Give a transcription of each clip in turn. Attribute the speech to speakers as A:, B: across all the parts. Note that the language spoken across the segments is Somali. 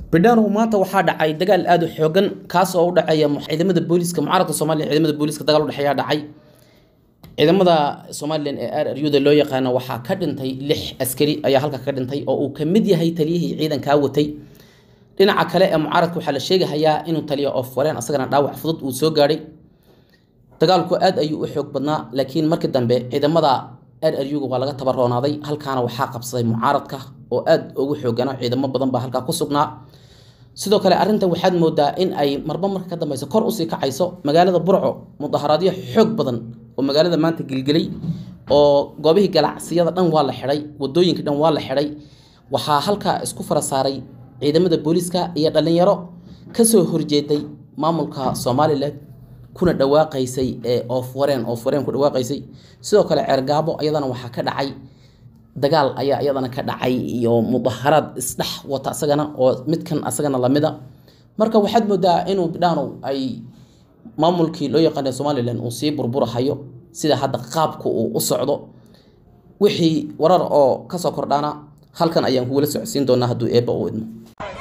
A: bidhano maanta waxaa dhacay dagaal aada u xoogan kaas oo u dhaceeya ciidamada booliiska mucaaradka soomaaliya ciidamada booliiska dagaal udhexeeya dhacay ciidamada somalilan ee r r u-da loo yaqaano waxaa ka dhintay lix askari ayaa halka ka dhintay oo uu ka mid yahay taliyihii ciidankaa watay dhinaca kale ee mucaaradka waxaa la sheegahayaa inuu taliyo of wareen asagana dhaawac fudud uu soo gaadhay dagaalku aad ayuu u xoog badnaa laakiin markii dambe ciidamada r r u-ga waa laga tabaroonaaday halkaana waxaa qabsaday mucaaradka oo aad ugu xoogano ciidamo badan baa halkaa ku sugnaa sidoo kale arrintan waxaad moodaa in ay marba marka ka dambeyso kor usii kacayso magaalada burco mudaharaadyo xoog badan oo magaalada maanta gelgelay oo goobihii ganacsiyada dhan waa la xidhay wadooyinka dhan waa la xidhay waxaa halkaa isku fara saaray ciidamada booliiska iyo dhallinyaro kasoo horjeeday maamulka somalilan kuna dhawaaqaysay ee oof wareen oof wareen ku dhawaaqaysay sidoo kale ceergaabo iyadana waxaa ka dhacay dagaal ayaa iyadana ka dhacay iyo mudaharaad isdhex wata asagana oo midkan asagana lamida marka waxaad moodaa inuu bidhaanow ay maamulkii loo yaqaana somalilan uu sii burburahayo sida hadda qaabka uu u socdo wixii warar oo kasoo kordhaana halkan ayaan kugula socodsiin doonaa hadduu eebba u idmo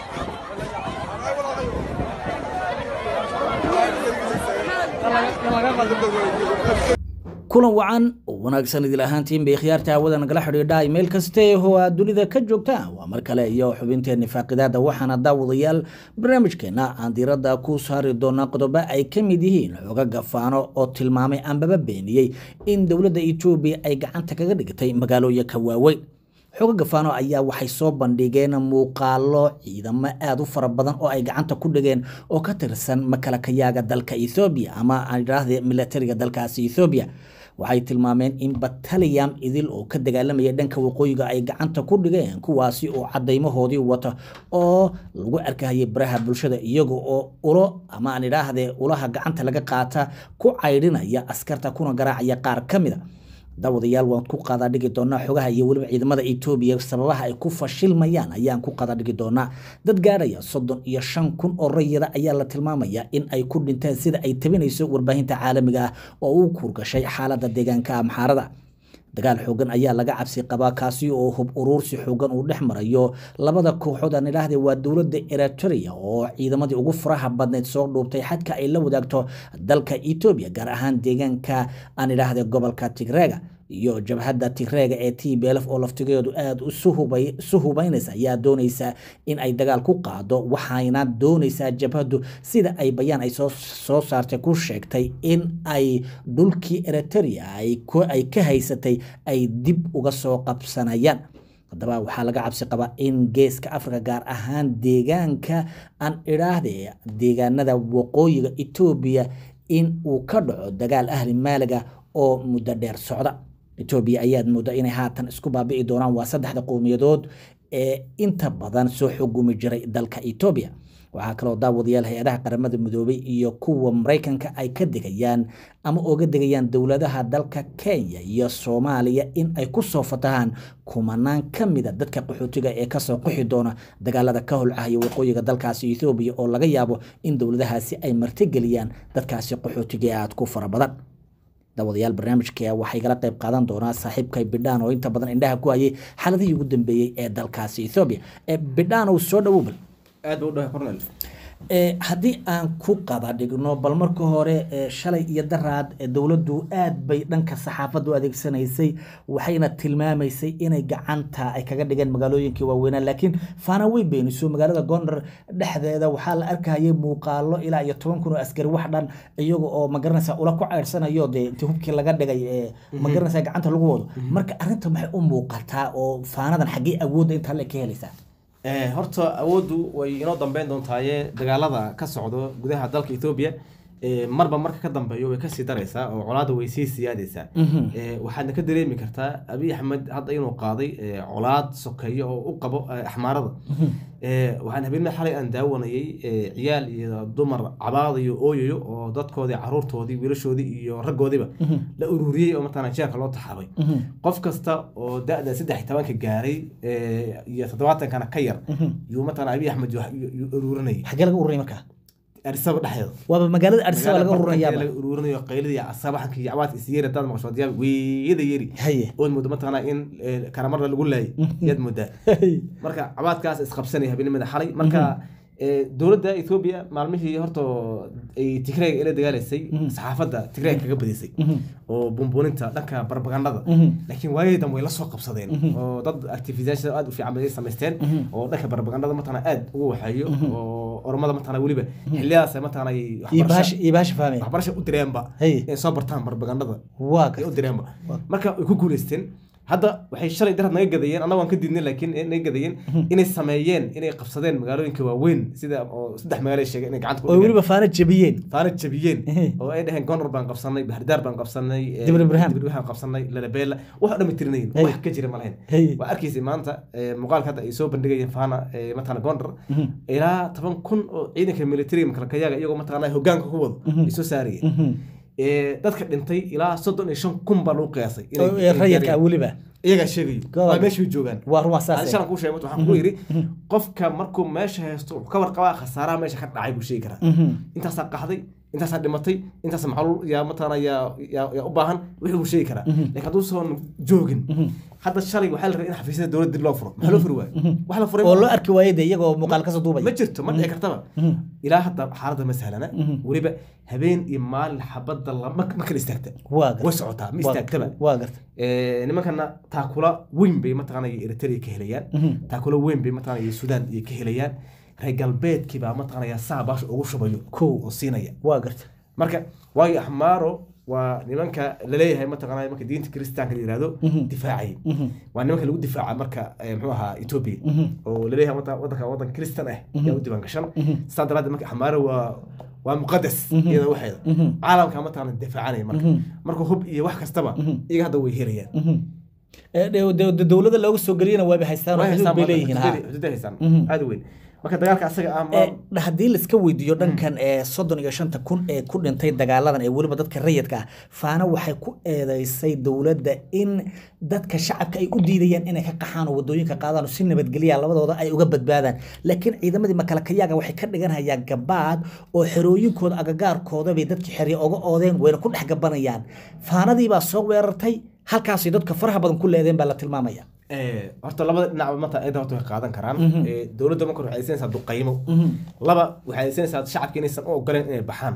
B: kulan wacan oo wanaagsan idil ahaantiin bay khiyaarta hawada nagala xidhiidha meel kaste oo aad dunida ka joogtaan waa mar kale iyo xubinteeni faaqidaada waxaana daawadayaal barnaamijkeena aan diiradda ku saari doonaa qodobo ay ka mid yihiin xooga gafaano oo tilmaamay ambaba beeniyey in dowladda etoobiya ay gacanta kaga dhigtay magaalooyinka waaweyn xooga gafaano ayaa waxay soo bandhigeen muuqaalo ciidamo aada u fara badan oo ay gacanta ku dhigeen oo ka tirsan makalakayaaga dalka ethoobiya ama aan idhaahde militariga dalkaasi ethoobiya waxay tilmaameen in bataliyam idil oo ka dagaalamaya dhanka waqooyiga ay gacanta ku dhigeen kuwaasi oo cadaymahoodii wata oo lagu arkahayay baraha bulshada iyaga oo ulo ama aan idhaahde ulaha gacanta laga qaata ku caydhinaya askarta kuna garaacaya qaar ka mid a daawadayaal waan ku qadaa dhigi doonaa xogaha iyo weliba ciidamada etoobiya sababaha ay ku fashilmayaan ayaan ku qadaa dhigi doonaa dad gaadhaya soddon iyo shan kun oo rayida ayaa la tilmaamayaa in ay ku dhinteen sida ay tabinayso warbaahinta caalamiga ah oo uu kurgashay xaaladda deegaanka amxaarada dagaal xoogan ayaa laga cabsi qabaa kaasi oo hub uruursi xoogan uu dhex marayo labada kooxood aan idhaahde waa dowladda eritrea oo ciidamadii ugu faraha badneyd soo dhuubtay xadka ay la wadaagto dalka etoobiya gaar ahaan deegaanka aan idhaahde gobolka tigreega iyo jabhadda tigreega ee t belf oo laftigeedu aada isu hubaynaysa ayaa doonaysa in ay dagaal ku qaado waxayna doonaysaa jabhaddu sida ay bayaan ay soo saartay ku sheegtay in ay dhulkii eritrea ay ka haysatay ay dib uga soo qabsanayaan haddaba waxaa laga cabsi qabaa in geeska africa gaar ahaan deegaanka aan idhaahde deegaanada waqooyiga etoobiya in uu ka dhaco dagaal ahli maaliga oo muddo dheer socda etoobiya ayaad moodaa inay haatan isku baabi'i doonaan waa saddexda qowmiyadood ee inta badan soo xugumi jiray dalka etoobiya waxaa kaloo daawadayaal hay-adaha qaramada midoobay iyo kuwa maraykanka ay ka degayaan ama oga degayaan dowladaha dalka kenya iyo soomaaliya in ay ku soo fatahaan kumanaan ka mida dadka qaxootiga ee kasoo qixi doona dagaalada ka holcahaya waqooyiga dalkaasi ethoobiya oo laga yaabo in dowladahaasi ay martigeliyaan dadkaasi qaxootiga ee aada ku fara badan daawadayaal barnaamijka waxay gala qayb qaadan doonaa saaxiibkay bidhaan oo inta badan indhaha ku hayay xaaladihii ugu dambeeyey ee dalkaasi ethoobiya bidhaan uu soo dhawowbal
C: aad buu dhahay cornel
B: haddii aan ku qada dhigno bal marka hore shalay iyo daraad dowladdu aad bay dhanka saxaafadda u adeegsanaysay waxayna tilmaamaysay inay gacanta ay kaga dhigeen magaalooyinkii waaweynaa laakiin faana way beeniso magaalada gondar dhexdeeda waxaa la arkayay muuqaalo ilaa iyo toban kun oo askari wax dhan iyaga oo magaranaysa ula ku ceyrsanayo dee intii hubkii laga dhigay magaranaysa gacanta lagu wado marka arrinta maxay u muuqataa oo faanadan xaggee awoodda intaa le ka helaysaa
C: horta awooddu way inoo dambeyn doontaaye dagaalada ka socdo gudaha dalka etoobiya marba marka ka dambeeyo way kasii daraysaa oo colaada way sii siyaadaysaa waxaadna ka dareemi kartaa abiy axmed hadda inuu qaaday colaad sokeeyo oo u qabo axmaarada waxaan habeenimada xalay aan daawanayay ciyaal iyo dumar cabaadayo ooyayo oo dadkoodii caruurtoodii wiilashoodii iyo raggoodiiba la ururiyey oo mataqana jeerka loo taxaabay qof kasta oo da-da saddex tobanka gaaray iyo toddobaatankana ka yar yuu mataqana abiy axmed ururinayay
B: xaggee laga ururinay markaa
C: arsaba dhexdeeda
B: waaba magaalada arsaba laga ururinayaa
C: laga ururinayo qaylidii asabaxanka iyo cabaadka is yeeri hadaad maqasho diyaab weeyada yeri
B: haye
C: ood moodo mataqanaa in karamarda lagu laayay yaad moodaa marka cabaadkaas isqabsanaya habeenimada xalay marka Eh, dowladda ethoobia maalmihii horta ay tigreega ila dagaalaysay saxaafadda tigreega kaga badisay oo bumbuuninta dhanka barbagandada laakiin waayadii dambe way la soo qabsadeen oo dad activisayaasha aad u fiican bay samaysteen oo dhanka barbagandada mataqana aad ugu waxeeyo oo oromada mataqana weliba xiliyadaas mataqana ay
B: iyo
C: waxbarasho-
B: bahasha iyo bahasha fahmaya
C: waxbarasho u direenba
B: Hey.
C: inay soo bartaan barbagandada
B: waa
C: ay u
B: gartay
C: direenba marka way ku guuleysteen hadda waxay shalay darad naga gadayeen annaga waan ka diidnay laakiin eh, naga gadayeen inay sameeyeen inay qabsadeen magaalooyinka waaweyn sida oo saddex magaalo ay sheegeen inay gacanta ku
B: oo
C: dhigeen
B: weliba faana jabiyeen
C: faana jabiyeen
B: Ehe.
C: oo ay dhaheen gondor baan qabsanay bahridaar baan qabsanay eh,
B: Dibir Ibrahim.
C: Dibir Ibrahim qabsanay lalabeela wax oo dhan tirinayin
B: Hey.
C: wax ka jira ma lahayn
B: Hey.
C: waa arkaysay maanta eh, muuqaalka hadda ay soo bandhigayeen faana eh, mataqana gondor ilaa toban kun oo ciidanka militariga makalkayaga iyagoo mataqana hogaanka ku wado ay soo saarayeen Eh, dadka dhintay ilaa soddon iyo shan kun baa lagu qiyaasay inay-
B: oo ee
C: inay
B: rayidka
C: gaareen.
B: weliba
C: iyagaa sheegayo
B: Gobol.
C: waa meeshay joogaan
B: waa rumaa
C: ani
B: saas
C: shalan kuu sheegay waxaan kuu yidhi qofka markuu meesha haysto wuxuu ka warqabaa khasaaraha meesha ka dhacay buu sheegi karaa intaasaa qaxday intaasaa dhimatay intaas maxalul yaa mataqaana yaa yaa yaa u baahan wixii buu sheegi karaa laakiin hadduu soon joogin hadda shalay waxaa la rabay in xafiisyada dowladda dib loo furo maxaa loo furi waayo wax la furay
B: oo
C: ma-
B: loo arki waayay de iyagoo muuqaal kasoo
C: ma
B: duubaya
C: jirto ma dhici kartaba ilaa hadda xaaladda ma sahlana weliba habeen iyo maalin xabadda lama ma kala istaagta
B: waa gartay
C: way socotaa ma istaagtaba
B: waa gartay
C: Eh, nimankana taakula weyn bay mataqaana eritrea ka helayaan taakula weyn bay mataqaana iyo sudan iyo ka helayaan reer galbeedkii baa mataqaanaya saa baasha ugu shubayo
B: Kow.
C: oo siinaya
B: waa gartay
C: marka waayo axmaaro waa nimanka laleeyahay mataqaana marka diinta kiristaanka la yihahdo difaacay waa nimanka lagu difaaca marka eh, muxuu ahaa ethiopia oo laleeyahay wada- wadanka wadan kiristan ah yaa u diiwaan gashan saa daraaddeed marka axmaaro waa waa muqadas iyada waxeeda caalamka mataqaana difaacanaya marka marka hub iyo wax kastaba iyaga hadda way helayaan
B: Ee, de- de- de- dowladda looga soo geliyana waaba haystaan oo
C: Way
B: xuduud
C: haystaan
B: bay
C: badan,
B: leeyihiin ha
C: xuduuday- xuduuday haystaan aad u weyn marka dagaalka asaga ah
B: Ee,
C: ma
B: haddii laiska weydiiyo dhankan ee soddon iyo shanta kun ee ku dhintay dagaaladan ee weliba dadka rayidka ah faana waxay ku eedeysay dowladda in dadka shacabka ay u diidayaan inay ka qaxaan oo wadooyinka qaadaan oo si nabadgelya labadooda ay uga badbaadaan laakiin ciidamadii makalakayaga waxay ka dhiganayaan gabaad oo xerooyinkooda agagaarkooda bay dadkii xerye oga oodeen wayna ku dhex gabanayaan faanadii baa soo weerartay halkaasay dadka faraha badan ku leedeen baa la tilmaamaya
C: Eh, horta labada dhinac mata ayada horta way qaadan karaan Eh, dowladda marka waxay aysanaysaa duqaymo laba waxay aysanaysaa shacabka inaysan u ogoleen inay baxaan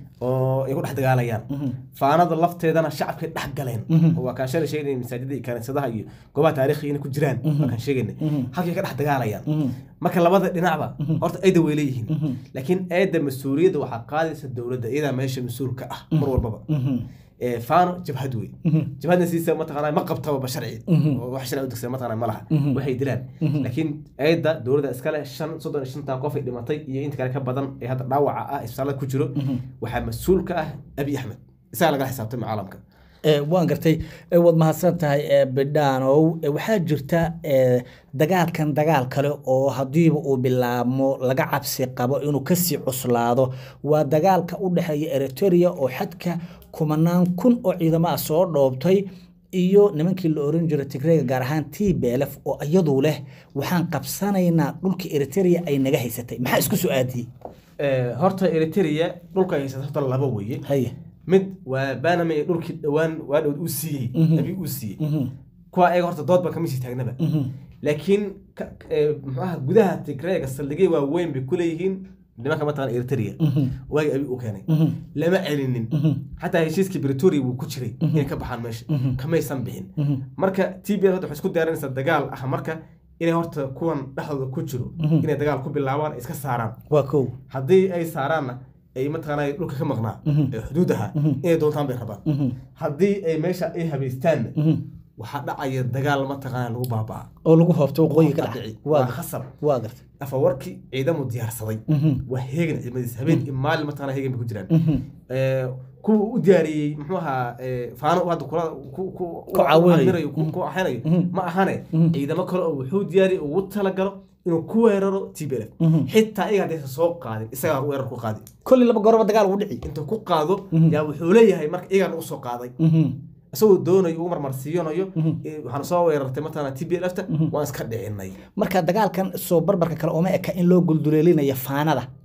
C: oo ay ku dhex dagaalayaan faanada lafteedana shacabkay dhex galeen oo waa kaan shalay sheegnay masaajida iyo kaniisadaha iyo goobaha taariikhiga inay ku jiraan waa kaan sheegaynay halkay ka dhex dagaalayaan marka labada dhinacba horta ayda way leeyihiin laakiin ayda mas-uuliyadda waxaa qaadaysa dowladda iyadaa meesha mas-uul ka ah mar walbaba Eh, faano jabhad wey jabhadna siisa mataqaana ma qabtaba ba sharci oo wax sharci u degsan mataqaana ma laha waxay dilaan laakiin ayadda dowladda iskale shan soddon iyo shantan qof ay dhimatay iyo inta kale ka badan ee hadda dhaawaca ah isbitaalada ku jiro waxaa mas-uul ka ah abi axmed isagaa lagala xisaabtay caalamka
B: Ee, waan gartay ee, waad mahadsan tahay ee, bidhaanow Ee, waxaa jirta ee, dagaalkan dagaal kale oo hadiiba uu bilaabmo laga cabsi qabo inuu kasii cuslaado waa dagaalka u dhexeeya eritrea oo xadka kumanaan kun oo ciidamo ah soo dhoobtay iyo nimankii la oran jiray tigreega gaar ahaan t belef oo iyadu leh waxaan qabsanaynaa dhulka eritrea ay naga haysatay maxaa isku soo aadiyey
C: Eh, horta eritrea dhulka ay haysata horta laba weeye
B: haye
C: mid waa banama ee dhulkii dhowaan waa dhowd uu siiyey abi uu siiyey kuwa ayaga horta dood baan kama sii taagnaba laakiin ka- eh, muxuaha gudaha tigreega saldhigay waa weyn bay kuleeyihiin nimanka mataqana eritrea waagi abi uu keenay lama celinin xataa heshiiskii bretoria wuu ku jiray inay ka baxaan meesha kamaysan bixin marka t b hadda waxay isku diyaarinaysaa dagaal ah marka inay horta kuwan dhexdooda ku jiro inay dagaal ku bilaabaan ay iska saaraan
B: waa kow
C: haddii ay saaraanna ay mataqaanaa dhulka ka maqnaa ee xuduud ahaa inay doontaan bay rabaan haddii ay meesha ay habaystaanna waxaa dhacaya dagaal mataqaanaa lagu baabaa
B: oo lagu hoobto waqooyi ka
C: Dhici.
B: dhacay
C: waa
B: waa
C: khasab
B: waa gartay
C: afawarkii ciidamu diyaarsaday waa heegan ciidamadiis habeen iyo maalin mataqaanaa heegan bay ku jiraan Eh, kuwa u diyaariyey muxuu ahaa eh, faano uu hadda kula ku- ku-
B: Ku caawinayo.
C: amirayo, ku ku axinayo ma ahane ciidamo kale oo wuxuu diyaariyey ugu talagalo inuu ku weeraro t b l xitaa iyaga haddaysan soo qaadin isagaa weerar ku qaadi
B: kolli laba goroba dagaal ugu dhici
C: intuu ku qaado yaa wuxuu leeyahay marka iyagaan u soo qaaday isagoo doonayo ugu marmarsiiyanayo eh, waxaan soo weerartay mataqaanaa t b l fta waan iska dhicinay
B: marka dagaalkan soo barbarka kale uma eka in loo gulduleelinayo faanada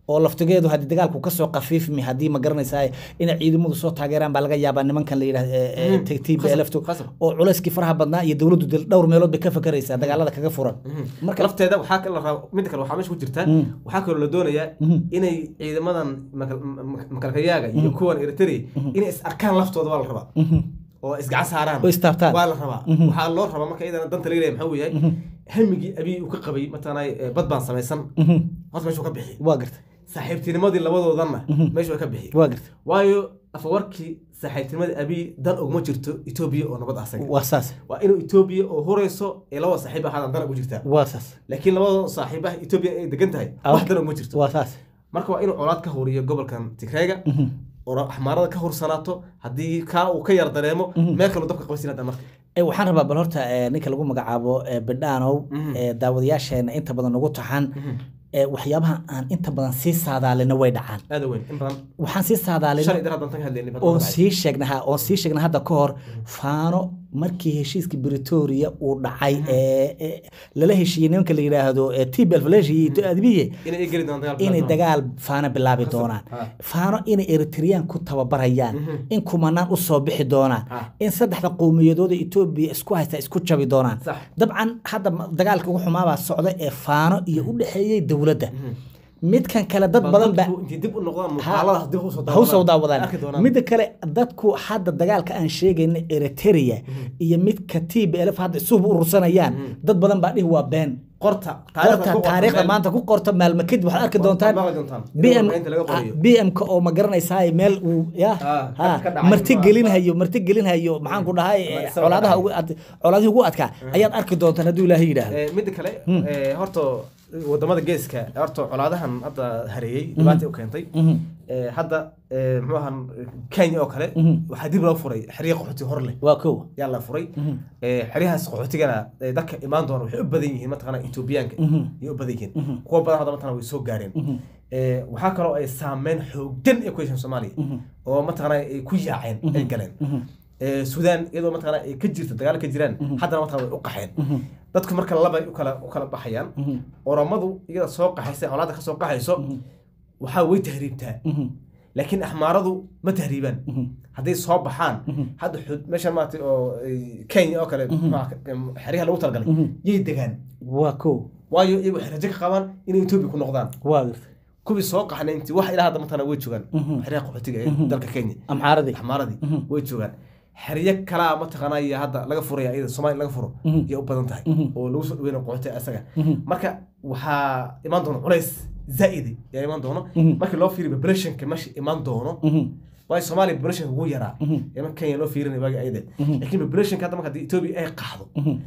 B: oo laftigeedu haddii dagaalku kasoo qafiifmi haddii ma garanaysaa inay ciidamadu soo taageeraan baa laga yaabaa nimankan la yidhahdo t b
C: Khasab,
B: lftu
C: khasab.
B: oo culayskii faraha badnaa iyo dowladdu dil- dhowr meelood bay ka fakaraysaa dagaalada kaga furan
C: marka lafteeda waxaa kala raba mid kale waxaa meesha ku jirta waxaa kaloo la doonayaa inay ciidamadan makal- mak- makalkayaaga iyo kuwan eritrea inay is arkaan laftooda waa la rabaa oo isgacan saaraan
B: Oo istaabtaan.
C: waa la rabaa waxaa loo rabaa marka iyadana danta laga leeyahay maxaa weeyahay hamigii abiy uu ka qabay mataqaanaa eh, bad baan samaysan horta meesha uu ka bixi
B: waa garta
C: saaxiibtinimadii labadoodanna meesha waa ka bixi
B: waa garta
C: waayo afawarkii saaxiibtinimadii abiy dan uguma jirto etoobiya oo nabad asaga
B: waa saas
C: waa inuu etoobiya oo horeyso ee labada saaxiib ahaadaan dan ugu jirtaa
B: waa saas
C: laakiin labada saaxiibaha etoobiya ay degan tahay
B: Ah,
C: wax dan uguma jirto
B: waa saas
C: marka waa inuu colaad ka huriyo gobolkan tigreega oo axmaarada ka hursanaato haddii kaa uu ka yar dareemo meel kaloo dabka qabsin hadda marka
B: Eh, waxaan rabaa bal horta eh, ninka lagu magacaabo eh, bidhaanow eh, daawadayaasheena inta badan nagu taxan eh, waxyaabaha aan inta badan sii saadaalina way dhacaan
C: aada weyn in badan
B: waxaan sii saadaalina
C: shalay dar haddaan tan ka hadlayni
B: oon sii sheegnaha oon sii sheegna hadda ka hor faano markii heshiiskii britoria uu dhacay ee ee lala heshiiyey nimanka la yidhaahdo ee tbl faleshi iyo adbiye
C: inay ay geli doonaan dagaal
B: inay
C: bilaabmaan.
B: dagaal faano bilaabi doonaan
C: ah.
B: faano inay eritreyaan ku tababarayaan in kumanaan u soo bixi doonaan
C: Ah.
B: in saddexda qowmiyadooda etoobiya isku haysta isku jabi doonaan
C: Sax.
B: dabcan hadda ma- dagaalka ugu xumaabaa socda ee faano iyo u dhexeeyey dowladda midkan kale dad badan ba
C: dadku intay dib u noqdaan muuqaaladaas dib usoo
B: ha usoo daawadaan
C: arki doonaan
B: midda kale dadku hadda dagaalka aan sheegayna eritrea iyo midka t b lf hadda isuba urursanayaan dad badan baa dhihi waa been
C: qorta
B: qorta
C: ku qorta
B: taariikhda
C: meel-
B: maanta ku qorta maalmo kadib waxaad arki doontaan
C: maqli doontaan.
B: bm
C: Inta laga qoriyo.
B: bmka oo ma garanaysaa meel uu ya
C: Ah,
B: ha,
C: ka dhacay.
B: marti gelinhayo marti gelinhayo maxaan ku dhahay eh,
C: Isaga
B: colaadaha
C: dhacay.
B: ugu ad- colaadihii ugu adkaa ayaad arki doontaan hadduu ilaahay yidhaahdo
C: Eh, midda kale eh, horta wadamada geeska horta colaadahan hadda hareeyey dhibaata u keentay Eh, hadda eh, muxuu ahaan kenya oo kale waxaa dib loo furay xeryo qaxooti hor leh
B: waa kow
C: yaa la furay Eh, xeryahaas qaxootigana eh, dadka imaan doona waxay u badan yihiin mataqaana etoobiyaanka ayay u badan yihiin kuwa badan hadda mataqaana way soo gaareen Eh, waxaa kaloo ay saameyn xooggan ay ku yeesheen soomaaliya oo mataqaana ay ku yaaceen ay galeen Eh, suudaan iyadoo mataqaana ay ka jirto dagaal ka jiraan haddana mataqaana way u qaxeen dadku marka laba ay u kala u kala baxayaan oromadu iyada soo qaxaysa colaadda ka soo qaxayso waxaa way tahriibtaa laakiin axmaaradu ma tahriibaan hadday soo baxaan hadda xud meeshan maaragtay oo ay, kenya oo kale maxaa ka- em, xeryaha lagu talagalay yay degaan
B: waa kow
C: waayo iyagu waxay rajo ka qabaan inay etoobiya ku noqdaan
B: waa garta
C: kuwii soo qaxnay intii wax ilaa hadda matana way joogaan xeryaha qaxootiga ee dalka kenya
B: amxaaradii
C: axmaaradii way joogaan xeryo kalaa mataqaanaa iyo hadda laga furaya iyada soomaaliya laga furo yay u badan tahay oo lagu soo dhaweyna qaxooti asaga marka waxaa imaan doona culays zaa'idi yaa imaan doono markii loo fiiriyo populationka meesha imaan doono waayo soomaaliya populationka ugu yaraa iman kenya loo fiirinay waagi ayade laakiin populationka hadda marka haddii etoobiya ay qaxdo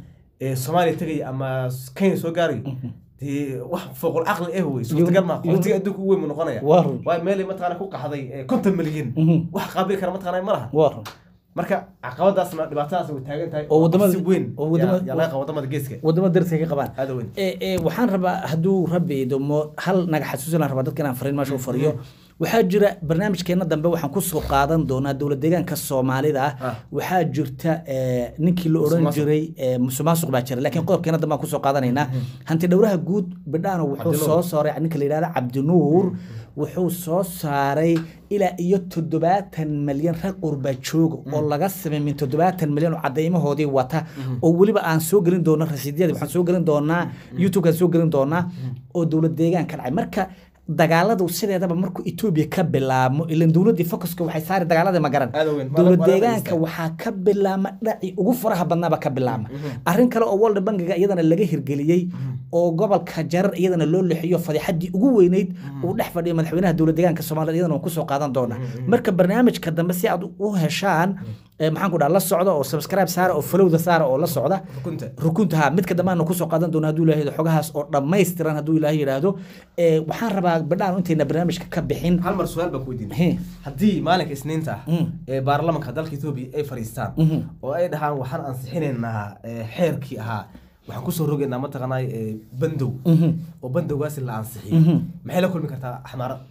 C: ee soomaaliya tegaya ama kenya soo gaarayo dee wax fooqul caqli eh wey suurtagal maa qaxootiga adduunka ugu weyn mu noqonaya
B: Waa run.
C: waayo meelay mataqaana ku qaxday eh, konton milyan wax qaabili kara mataqaana ma laha
B: waa run
C: marka caqabadaasna dhibaatadaas way taagan tahay
B: Oo wadamada-
C: si weyn
B: oo wadamada-
C: yaa- yaa laga qaba wadamada geeska
B: wadamo darsi ka qabaan
C: aada weyn
B: ee ee waxaan rabaa hadduu rabbi idmo hal naga xasuusinaan rabaa dadka inaan fariin meesha u fariyo waxaa jira barnaamijkeena dambe waxaan kusoo qaadan doonaa dowlad deegaanka soomaalida ah
C: Ah.
B: waxaa jirta ee, ninkii la oran
C: Musuqmaasuq.
B: jiray ee, musuqmaasuq baa jira laakiin qodobkeena dambe aan kusoo qaadanaynaa hanti dhowraha guud bidhaano wuxuu
C: Cabdinuur.
B: soo saaray ninka la yidhahda cabdinuur wuxuu soo saaray ilaa iyo toddobaatan malyan rag qurba jooga oo laga samay min toddobaatan malyan oo cadeymahoodii wata oo weliba aan soo gelin doono rasiidyadii waxaan soo gelin doonaa youtube-kaan soo gelin doonaa oo dowlad deegaan ka dhacay marka dagaaladu sideedaba markuu etoobiya ka bilaabmo ilan dowladdii focuska waxay saari dagaaladii magaran
C: Aad u weyn.
B: dowlad
C: Waa la- waa la
B: deegaanka
C: fadhiistaa.
B: waxaa ka bilaama dhaci ugu faraha badnaaba ka bilaama arrin kale oo world bankiga iyadana laga hirgeliyey oo gobolka jarar iyadana loo leexiyo fadixadii ugu weyneyd uu dhex fadhiyo madaxweynaha dowlad deegaanka soomaaliyed iyadana waan kusoo qaadan doonaa marka barnaamijka dambe si aad u heshaan eh, maxaan ku dhaha la socda oo subscribe saara oo followda saara oo la socda
C: rukunta
B: rukunta ha midka dhammaanna kusoo qaadan doona hadduu ilaahay yidhaahdo xogahaas oo dhammaystiran hadduu ilaahay yidhaahdo Eh, waxaan rabaa badhaan intayna barnaamijka ka bixin
C: hal mar su-aal baan ku weydiinay
B: He.
C: haddii maalinka isniinta ah
B: Mm.
C: ee baarlamanka dalka etoobiya ay fadhiistaan
B: Mhm.
C: oo ay dhahaan waxaan ansixinaynaa eh, xeerkii ahaa waxaan kusoo rogaynaa mataqaanaa eh, bandow
B: Mhm.
C: oo bandowgaasi la ansixiyey
B: Mhm.
C: maxay la kulmi kartaa axmaara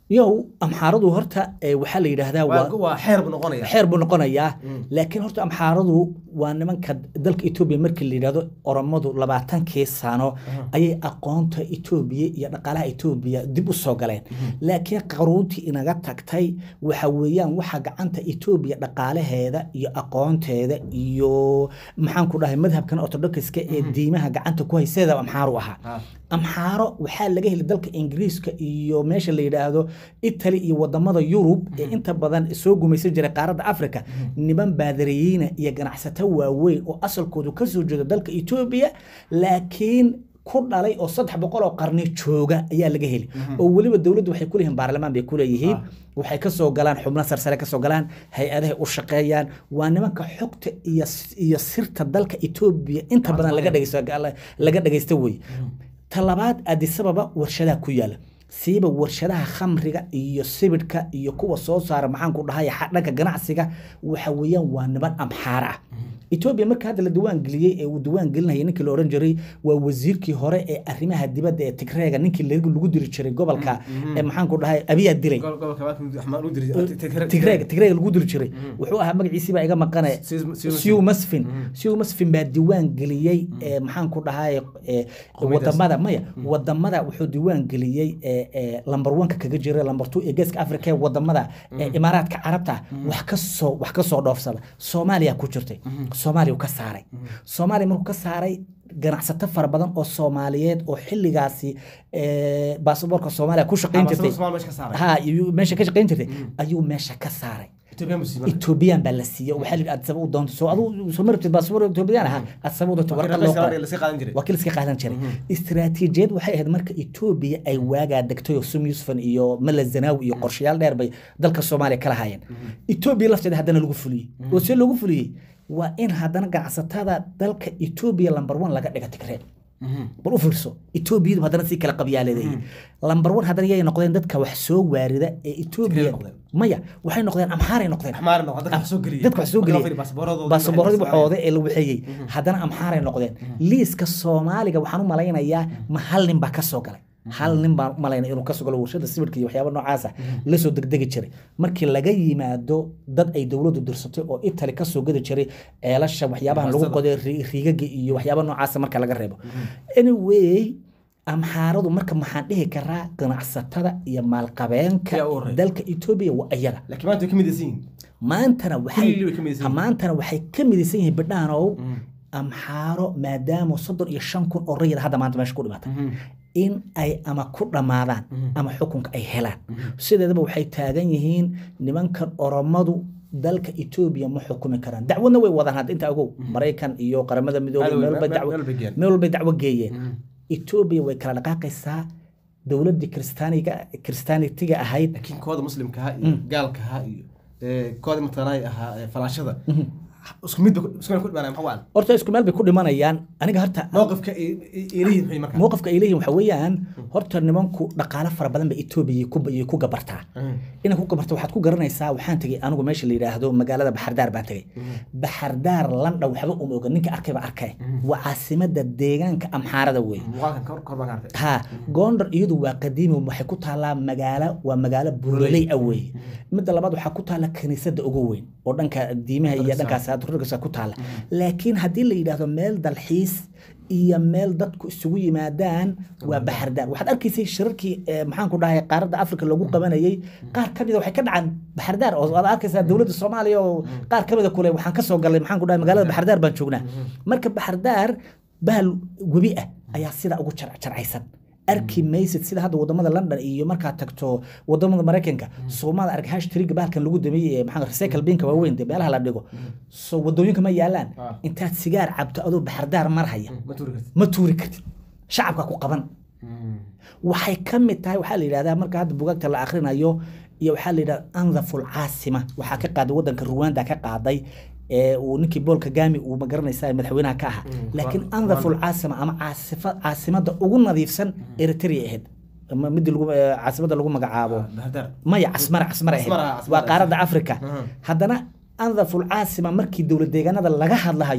B: yow amxaaradu horta eh, waxaa la yidhaahdaa waa
C: waa waa xeer buu noqonaya
B: xeer buu noqonayaa laakiin horta amxaaradu waa nimanka dalka etoobiya markii la yidhahdo oromadu labaatankii sano ayay aqoonta etoobiya iyo dhaqaalaha etoobiya dib u soo galeen laakiin qaruuntii inaga tagtay waxa weeyaan waxa gacanta etoobiya dhaqaalaheeda iyo aqoonteeda iyo maxaan ku dhahay madhabkan orthodoxiska ee diimaha gacanta ku hayseeda amxaaru ahaa
C: Ah.
B: amxaaro waxaa laga helay dalka ingiriiska iyo meesha la yidhaahdo italy iyo wadamada yurub ee inta badan soo gumaysan jiray qaaradda africa niman baadariyiina iyo ganacsato waaweyn oo asalkoodu kasoo jeeda dalka etoobiya laakiin ku dhalay oo saddex boqol oo qarni jooga ayaa laga heli oo weliba dowladdu waxay kuleeyihiin baarlamaan bay kuleeyihiin waxay kasoo galaan xubno sarsare kasoo galaan hay-adahay u shaqeeyaan waa nimanka xogta iyo iyo sirta dalka etoobiya inta badan laga dhegeysto laga dhegeysta wey talabaad adisababa warshadaha ku yaala siiba warshadaha khamriga iyo sibidhka iyo kuwa soo saara maxaan ku dhahay xa- dhanka ganacsiga waxa weeyaan waa niman amxaara ah etoobiya marka hadda la diwaan geliyey ee uu diwaan gelinayay ninkii la oran jiray waa wasiirkii hore ee arrimaha dibadda ee tigreega ninkii lagu lagu diri jiray gobolka ee maxaan ku dhahay abiyaa dilay
C: Gol- gobolka waa kan Axmed u diri- Tigreeg-
B: tigreega tigreega lagu diri jiray wuxuu ahaa magaciisii baa iga maqane
C: Siw- Siw
B: siw masfin siw masfin baa diwaan geliyey ee maxaan ku dhahay ee wadamada maya wadamada wuxuu diwaan geliyey ee ee lambar wanka kaga jira lambar two ee geeska afrika ee wadamada ee imaaraadka carabta wax ka soo wax ka soo dhoofsada soomaaliya ku jirtay soomaaliya uu ka saaray soomaaliya markuu ka saaray ganacsato fara badan oo soomaaliyeed oo xilligaasi ee, baasaboorka soomaaliya ku shaqayn
C: Ah,
B: jirtay
C: Soomaaliya meesha ka saaray.
B: ha iyo meesha ka shaqayn jirtay ayuu meesha ka saaray
C: Ethiopia musiiba.
B: ethoobiyan baa la siiyey oo waxaa la yidhi aad sabab u doonto soo aduu soo martid baasaboor ethoobiyan ahaa aad sabab u doonto
C: Waa
B: warqad
C: kii
B: loo
C: raqiiska
B: qoray
C: la sii qaadan jiray.
B: waa kii la iska qaadan jiray istiraatiijiyad waxay ahayd marka etoobiya ay waagaa degtay oo sum yusufan iyo mala zanaawi iyo qorshayaal dheer bay dalka soomaaliya kala hayeen etoobiya lafteeda haddana lagu fuliyey oo see loogu fuliyey waa in haddana ganacsatada dalka etoobiya lambar one laga dhiga tigree bal u fiirso etoobiyadu haddana si kala qabyaaleeday lambar one haddana yay noqdeen dadka wax soo waarida ee etoobiya
C: noqdeen.
B: maya waxay noqdeen amxaaray noqdeen
C: Axmaar noqon, dadka wax soo geliyey.
B: dadka wax soo
C: Marka loo
B: geliyey
C: fiiriyo baasaboorradooda
B: baasaboorradii
C: waxay
B: waxooda ee la waxeeyey haddana amxaaray noqdeen liiska soomaaliga waxaan u malaynayaa ma hal nin baa ka soo galay hal nin baan u malaynaya inuu kasoo galo warshada sibirka iyo waxyaaba noocaasa lasoo degdegi jiray markii laga yimaado dad ay dowladdu dirsatay oo itali kasoo gadi jiray ceelasha waxyaabahan lagu qoday ri- riigaga iyo waxyaaba noocaasa marka laga reebo anyway amxaaradu marka maxaan dhihi karaa ganacsatada iyo maalqabeenka
C: Yaa u horeeya.
B: dalka etoobiya waa iyaga
C: Laakiin maanta way ka midaysan yihiin.
B: maantana waxay
C: Kulli way ka midaysan yihiin.
B: maantana waxay ka midaysan yihiin bidhaanow amxaaro maadaama soddon iyo shan kun oo rayid hadda maanta meesha ku dhimatay in ay ama ku dhammaadaan ama xukunka ay helaan sideedaba waxay taagan yihiin nimankan oromadu dalka etoobiya ma xukumi karaan dacwadna way wadaan hadda inta ogow maraykan iyo qaramada midoobay
C: Meel
B: meel
C: walba-
B: walba dacwo-
C: meel walba geeyaan.
B: meel walbay dacwo geeyeen etoobiya way kala dhaqaaqaysaa dowladdii kristaaniga kristaanitiga ahayd
C: laakiin kooda muslimka ahaa iyo gaalka ahaa iyo ee, kooda matalaay ahaa ee, falaashada isku mid ba- isku mid ku dhimanaya maxaa wacan
B: horta isku meel bay ku dhimanayaan aniga horta
C: mowqifka ay ay- ay leeyihiin maxay markaa
B: mowqifka ay leeyihin waxa weeyaan horta nimanku dhaqaale fara badan ba etoobiya ku ayay ku gabartaa inay ku gabarto waxaad ku garanaysaa waxaan tegey anigu meesha la yidhaahdo magaalada baxardaar baan tegey baxardaar landha waxba uma oga ninka arkay ba arkay waa caasimada deegaanka amxaarada weeye
C: muuqaalkan kor kor baan ka arkay
B: ha gondar iyadu waa qadiimi waxay ku taallaa magaalo waa magaalo buuraley ah weeye midda labaad waxaa ku taalla kaniisada ugu weyn oo dhanka diimaha iyo dhankaas turkiga ku taalla laakiin haddii la yidhaahdo meel dalxiis iyo meel dadku isugu yimaadaan waa baxardaar waxaad arkaysay shirarkii eh, maxaan ku dhahay qaaradda afrika lagu qabanayay qaar ka mida waxay ka dhacaan baxardaar oo aad arkaysaa dowladda soomaaliya oo qaar ka mida kule waxaan ka soo galnay maxaan ku dhahay magaalada baxardaar baan joognaa marka baxardaar bahal webi ah ayaa sidaa ugu jar- jarcaysan arki maysid sida hadda wadamada london iyo markaad tagto wadamada maraykanka soomada arag hashtriga bahalkan lagu dameeyey ee maxaa recycle binka waaweyn dee meelaha la dhigo so wadooyinka ma yaalaan
C: Ah.
B: intaad sigaar cabto adoo baxardaar marhaya
C: ma tuuri kartid
B: ma tuuri kartid shacabka ku qaban waxay ka mid tahay waxaa la yidhahdaa marka hadda bugaagta la akhrinayo iyo waxaa la yidhahda andhaful caasima waxaa ka qaaday wadanka ruwanda ka qaaday ee uu ninkii bool kagami uu magaranaysa madaxweynaha ka ahaa laakiin
C: Rwanda.
B: andhaful caasima ama caasifa caasimada ugu nadiifsan eritrea ahayd ama midii lagu eh, caasimada lagu magacaabo
C: bahadaar
B: maya casmara casmara ahayd
C: Casmara, Casmara.
B: waa qaaradda afrika
C: Mhm.
B: haddana andhaful caasima markii dowlad deegaanada laga hadlahayo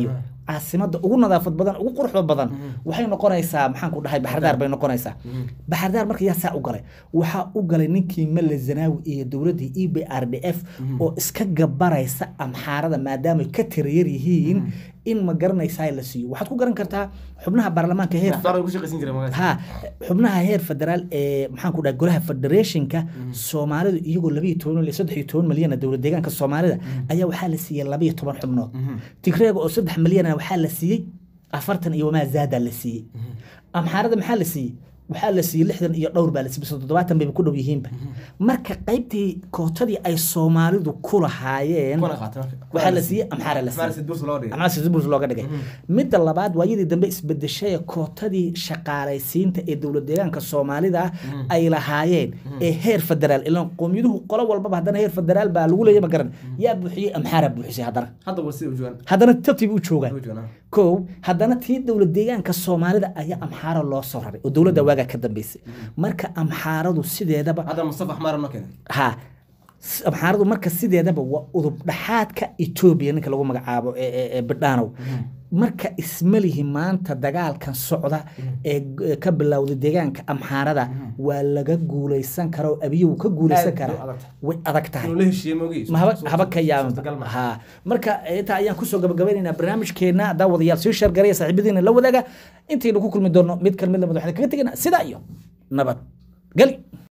B: caasimada ugu nadaafad badan ugu quruxda badan waxay noqonaysaa maxaan ku dhahay baxardaar bay noqonaysaa baxardaar marka yaa saa u galay waxaa u galay ninkii male zanaawi iyo dowladdii e b r d f oo iska gabaraysa amxaarada maadaama ay ka tirayar yihiin in ma garanaysaa la siiyo waxaad ku garan kartaa xubnaha baarlamaanka heer
C: Aftaar ku shaqaysan jiray magaas.
B: ha xubnaha heer federaal ee maxaan ku dhahay golaha federationka soomaalidu iyagoo labiyo toban iyo saddex iyo toban malyan dowlad deegaanka soomaalida ayaa waxaa la siiyey labiyo toban xubnood tigreega oo saddex malyana waxaa la siiyey afartan iyo wamaa zaada la siiyey amxaarada maxaa la siiyey waxaa la siiyey lixdan iyo dhowr baa la siiyey mise toddobaatan bayba ku dhow yihiinba marka qaybtii kootadii ay soomaalidu ku lahaayeen
C: Kuna qaatay marka.
B: waxaa la siiyey amxaara la
C: Aftaar
B: siiyey
C: sid burs loo dhigay.
B: ama sisburs looga dhigay midda labaad waayadii dambe isbedeshay ee kootadii shaqaalaysiinta ee dowlad deegaanka soomaalida ay lahaayeen ee heer federaal ilan qowmiyaduhu qolo walbaba haddana heer federaal baa lagu leeyahay ma garan yaa buuxiyey amxaara buuxisay haddana
C: Hadda waa sida u joogaan.
B: haddana tabtiiba u joogaan
C: U joogaan.
B: kow haddana tii dowlad deegaanka soomaalida ayaa amxaara loo soo raray oo dowladda waagaa ka dambeysay marka amxaaradu sideedaba
C: Hadda Mustafa Axmar ma keenay.
B: ha s- amxaaradu marka sideedaba waa udub dhaxaadka etoobiya ninka lagu magacaabo ee- ee ee bidhaanow marka ismalihi maanta dagaalkan socda ee g- ee ka bilowday deegaanka amxaarada waa laga guuleysan karaa oo abiye wuu ka guuleysan
C: Aad bay u
B: karaa
C: adag tahay.
B: way adag tahay
C: Inuu la heshiiyey moogi.
B: ma haba haba ka
C: Suurtagal
B: yaaba
C: ma.
B: ha marka intaa ayaan kusoo gabagabaynaynaa barnaamijkeena daawadayaal sii sheergaraya saaxiibadiina la wadaaga intaynu ku kulmi doonno mid kalmid lamid waxaan kaga tegaynaa sidaa iyo nabad geli